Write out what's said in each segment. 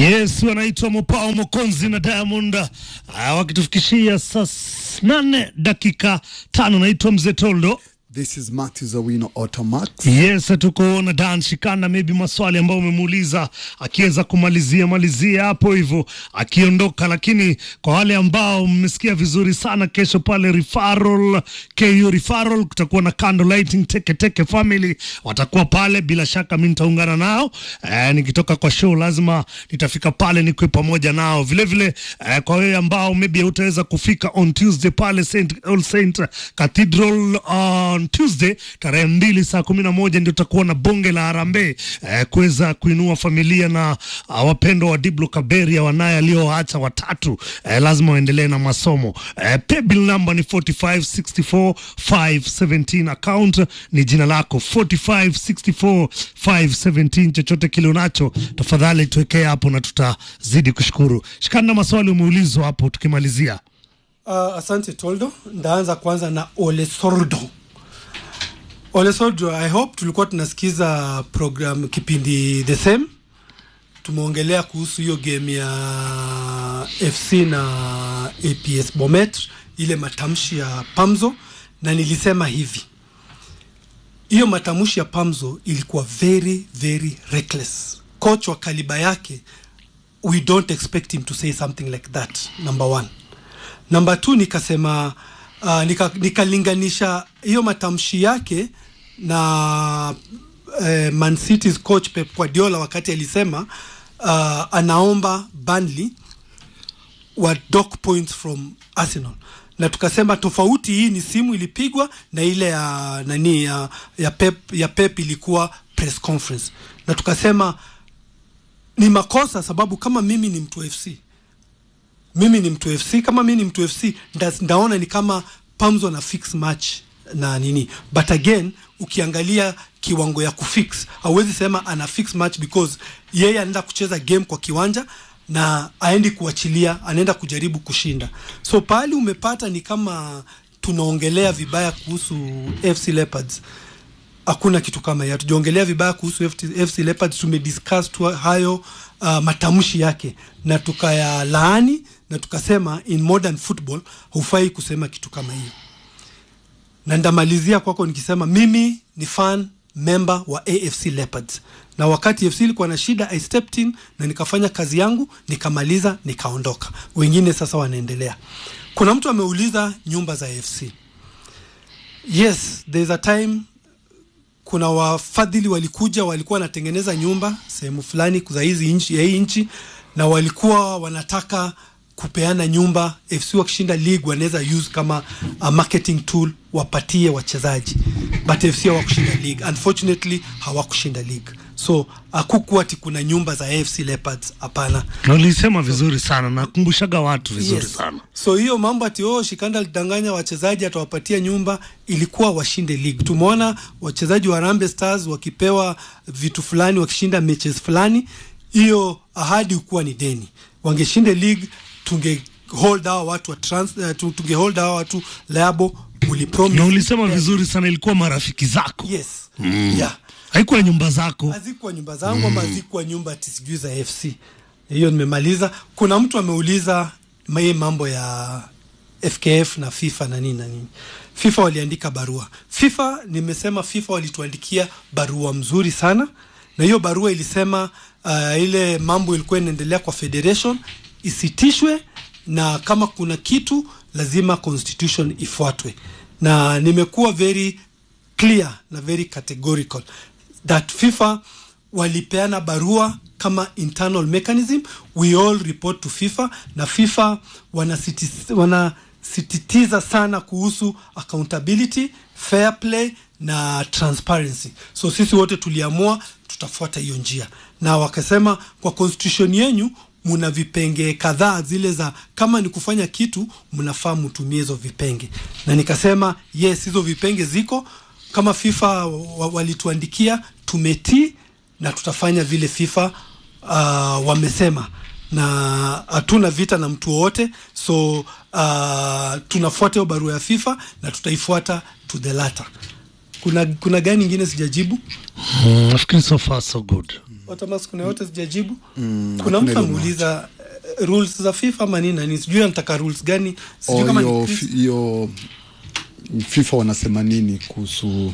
Yes, wanaitwa Mopao Mokonzi na Diamond uh, wakitufikishia saa nane dakika tano. Naitwa Mzee Toldo. This is Matthew Zawino Automax. Yes, tuko na Dan Shikanda, maybe maswali ambayo umemuuliza akiweza kumalizia malizia hapo hivyo akiondoka, lakini kwa wale ambao mmesikia vizuri sana, kesho pale referral KU referral kutakuwa na candle lighting, teke teke family watakuwa pale, bila shaka mimi nitaungana nao eh, nikitoka kwa show lazima nitafika pale nikwe pamoja nao vile vile. Eh, kwa wewe ambao maybe utaweza kufika on Tuesday pale Saint All Saint Cathedral on Tuesday tarehe mbili saa kumi na moja ndio tutakuwa na bonge la harambee eh, kuweza kuinua familia na uh, wapendwa wa Diblo Kaberia wanaye alioacha watatu eh, lazima waendelee na masomo eh, paybill number ni 4564517 account ni jina lako 4564517 chochote kile unacho tafadhali tuwekee hapo na tutazidi kushukuru shikana na maswali umeulizwa hapo tukimalizia Uh, asante Toldo. Ndaanza kwanza na Ole Sordo. Ole Sordo, I hope tulikuwa tunasikiza program kipindi the same. Tumeongelea kuhusu hiyo game ya FC na APS Bomet, ile matamshi ya Pamzo, na nilisema hivi, hiyo matamshi ya Pamzo ilikuwa very very reckless. Coach wa kaliba yake, we don't expect him to say something like that, number one namba t nikasema uh, nika, nikalinganisha hiyo matamshi yake na uh, Man City's coach Pep Guardiola wakati alisema uh, anaomba Burnley wa dock points from Arsenal na tukasema tofauti hii ni simu ilipigwa na ile ya nani ya, ya Pep, ya Pep ilikuwa press conference na tukasema ni makosa sababu kama mimi ni mtu FC mimi ni mtu FC kama mimi ni mtu FC nda, ndaona ni kama Pamzo na fix match na nini but again ukiangalia kiwango ya kufix hauwezi sema ana fix match because yeye anaenda kucheza game kwa kiwanja na aendi kuachilia anaenda kujaribu kushinda so pahali umepata ni kama tunaongelea vibaya kuhusu FC Leopards hakuna kitu kama hiyo. Hatujaongelea vibaya kuhusu FC, FC Leopards, tumediscuss tu hayo uh, matamshi yake na tukayalaani na tukasema in modern football hufai kusema kitu kama hiyo, na ndamalizia kwako nikisema mimi ni fan member wa AFC Leopards, na wakati FC ilikuwa na shida I stepped in na nikafanya kazi yangu nikamaliza, nikaondoka. Wengine sasa wanaendelea. Kuna mtu ameuliza nyumba za AFC. Yes, there's a time kuna wafadhili walikuja walikuwa wanatengeneza nyumba sehemu fulani za hizi nchi ya hii nchi na walikuwa wanataka kupeana nyumba FC wakishinda league wanaweza use kama a marketing tool wapatie wachezaji but FC hawakushinda league unfortunately hawakushinda league so hakukuwa ati kuna nyumba za AFC Leopards hapana na ulisema vizuri sana nakumbushaga watu vizuri Yes. sana So hiyo mambo ati oh, Shikanda alidanganya wachezaji atawapatia nyumba, ilikuwa washinde league. Tumeona wachezaji wa Harambee Stars wakipewa vitu fulani, wakishinda matches fulani, hiyo ahadi hukuwa ni deni. Wangeshinde league, tunge hold hawa watu wa trans, uh, tu- tunge hold hawa watu liable. Ulipromise na ulisema vizuri sana ilikuwa marafiki zako yes, yeah haikuwa nyumba zako hazikuwa nyumba zangu ama hazikuwa nyumba ati sijui za FC. Hiyo nimemaliza. Kuna mtu ameuliza hii mambo ya FKF na FIFA na nini na nini. FIFA waliandika barua. FIFA nimesema FIFA walituandikia barua mzuri sana, na hiyo barua ilisema uh, ile mambo ilikuwa inaendelea kwa federation isitishwe, na kama kuna kitu lazima constitution ifuatwe, na nimekuwa very clear na very categorical that FIFA walipeana barua kama internal mechanism we all report to FIFA na FIFA wanasititiza wanasititiza sana kuhusu accountability fair play na transparency so sisi wote tuliamua tutafuata hiyo njia na wakasema kwa constitution yenyu muna vipenge kadhaa zile za kama ni kufanya kitu mnafaa mtumie hizo vipenge na nikasema yes hizo vipenge ziko kama FIFA wa- walituandikia tumetii na tutafanya vile FIFA uh, wamesema na hatuna vita na mtu wowote so uh, tunafuata hiyo barua ya FIFA na tutaifuata to the latter. Kuna, kuna gani ingine sijajibu? Mm, nafikiri so far so good Otamax kuna yote sijajibu Mm, kuna hakuna mtu ile ameuliza eh, rules za FIFA ama nini na nini sijui anataka rules gani sijui Oh, kama hiyo ni fi- Chris- hiyo FIFA wanasema nini kuhusu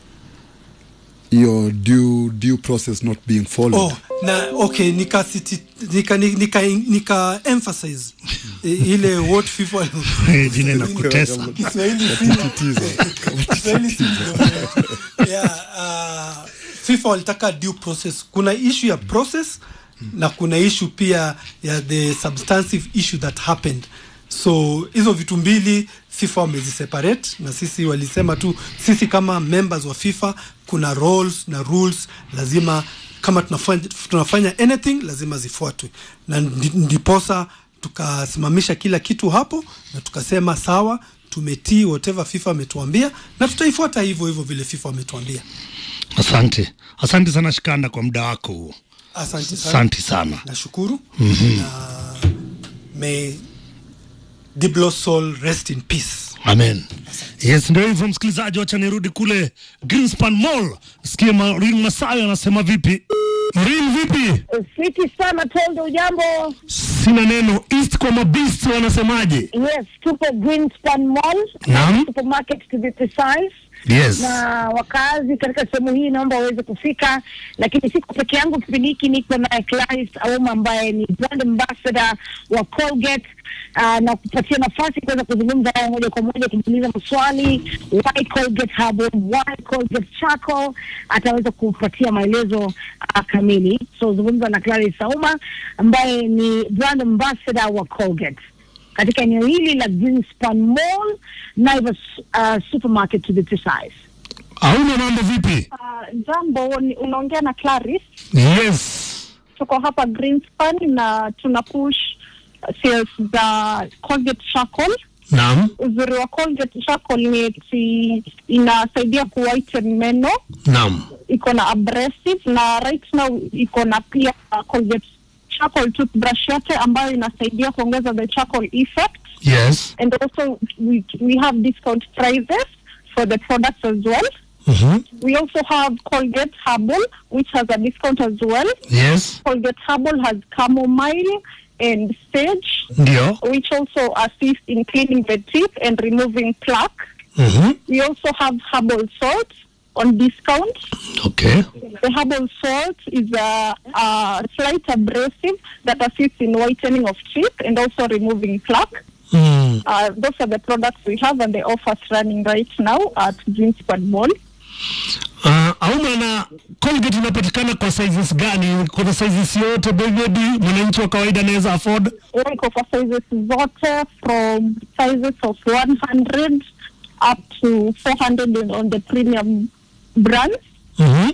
hiyo due, due process not being followed Oh, na okay nika siti, nika, nika, nika emphasize i- ile what FIFA Eh, jina inakutesa Kiswahili si Kiswahili si yeah, uh, FIFA walitaka due process. Kuna issue ya process na kuna issue pia ya the substantive issue that happened. So hizo vitu mbili FIFA wameziseparate na sisi walisema tu sisi kama members wa FIFA kuna roles na rules lazima kama tunafanya, tunafanya anything lazima zifuatwe na ndi- ndiposa tukasimamisha kila kitu hapo na tukasema sawa tumetii whatever FIFA ametuambia na tutaifuata hivyo hivyo vile FIFA wametuambia. asante asante sana shikanda kwa muda wako huo Asante sana. asante sana Nashukuru na may Diblo soul rest in peace. amen yes ndio hivyo msikilizaji wacha nirudi kule greenspan mall sikie marin masayo anasema vipi marin vipi Fiti sana Tondo, ujambo? sina neno east kwa mabist wanasemaje Yes, tupo Greenspan Mall Naam. supermarket to be precise yes na wakazi katika sehemu hii naomba waweze kufika, lakini siko peke yangu. Kipindi hiki niko naye Clarisse Auma ambaye ni brand ambassador wa Colgate uh, na kupatia nafasi kuweza kuzungumza nao moja kwa moja, kumuuliza maswali why Colgate Herbal, why Colgate Charcoal, ataweza kupatia maelezo uh, kamili. So zungumza na Clarisse Auma ambaye ni brand ambassador wa Colgate katika eneo hili la Greenspan Mall, Naivas uh, supermarket to be precise. auna mambo vipi Uh, jambo ni- unaongea na Clarice. yes Tuko hapa Greenspan na tuna push uh, sales za Colgate Charcoal. naam Uzuri wa Colgate Charcoal ni eti inasaidia kuwhiten meno, naam iko na abrasive na right now iko na pia uh, Colgate Charcoal toothbrush yote ambayo inasaidia kuongeza the charcoal effect yes and also we, we have discount prices for the products as well. Mhm. We also have Colgate Herbal, which has a discount as well. yes Colgate Herbal has chamomile and sage, ndio which also assist in cleaning the teeth and removing plaque. Mhm. We also have herbal salt on discount. okay The herbal salt is a, a slight abrasive that assists in whitening of teeth and also removing plaque. mm. Uh, those are the products we have and the offers running right now at Greenspan Mall. Uh, auma na Colgate inapatikana kwa sizes gani? Kuna sizes yote baby, mwananchi wa kawaida anaweza afford? Iko kwa sizes zote from sizes of 100 up to 400 on- on the premium brands. Mhm.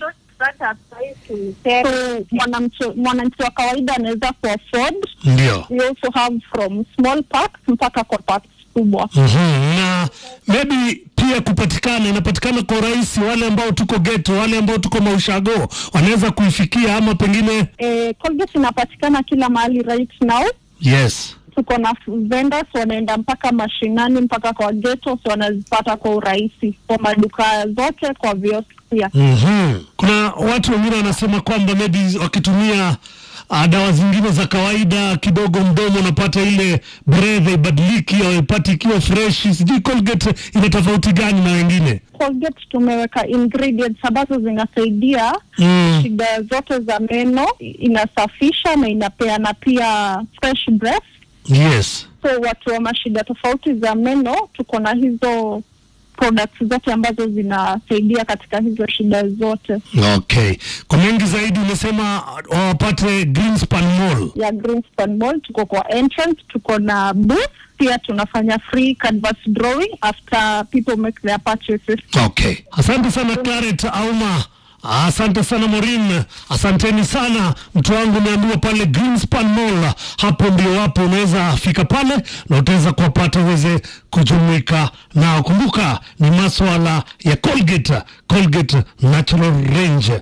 So mwanamchi mwananchi wa kawaida anaweza kuafford. Ndio. We also have from small packs mpaka kwa packs kubwa. Mhm. Na maybe pia kupatikana inapatikana kwa urahisi, wale ambao tuko ghetto, wale ambao tuko maushago wanaweza kuifikia ama pengine Eh, Colgate inapatikana kila mahali right now. yes. Tuko na vendors wanaenda mpaka mashinani mpaka kwa ghetto, so wanazipata kwa urahisi kwa maduka zote, kwa viosk pia. Mhm. Kuna watu wengine wanasema kwamba maybe wakitumia uh, dawa zingine za kawaida kidogo mdomo unapata ile breath ibadiliki au ipati ikiwa fresh. Sijui Colgate ina tofauti gani na wengine? Colgate tumeweka ingredients ambazo zinasaidia Mm. shida zote za meno, inasafisha na inapeana pia fresh breath. Yes. So watu wa mashida tofauti za meno, tuko na hizo products zote ambazo zinasaidia katika hizo shida zote Okay. Kwa mengi zaidi umesema uh, wapate Greenspan Mall. ya Greenspan Mall. Tuko kwa entrance, tuko na booth pia, tunafanya free canvas drawing after people make their purchases. Okay. Asante sana Claret Auma. Asante sana Morin, asanteni sana mtu wangu. Umeambiwa pale Greenspan Mall, hapo ndio wapo, unaweza fika pale na utaweza kuwapata uweze kujumuika nao. Kumbuka ni maswala ya Colgate, Colgate Natural Range.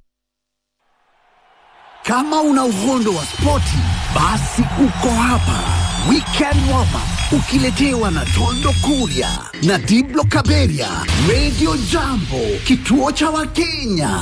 Kama una uhondo wa spoti, basi uko hapa. Weekend warm up ukiletewa na Tondo Kuria na Diblo Kaberia, Radio Jambo, kituo cha Wakenya.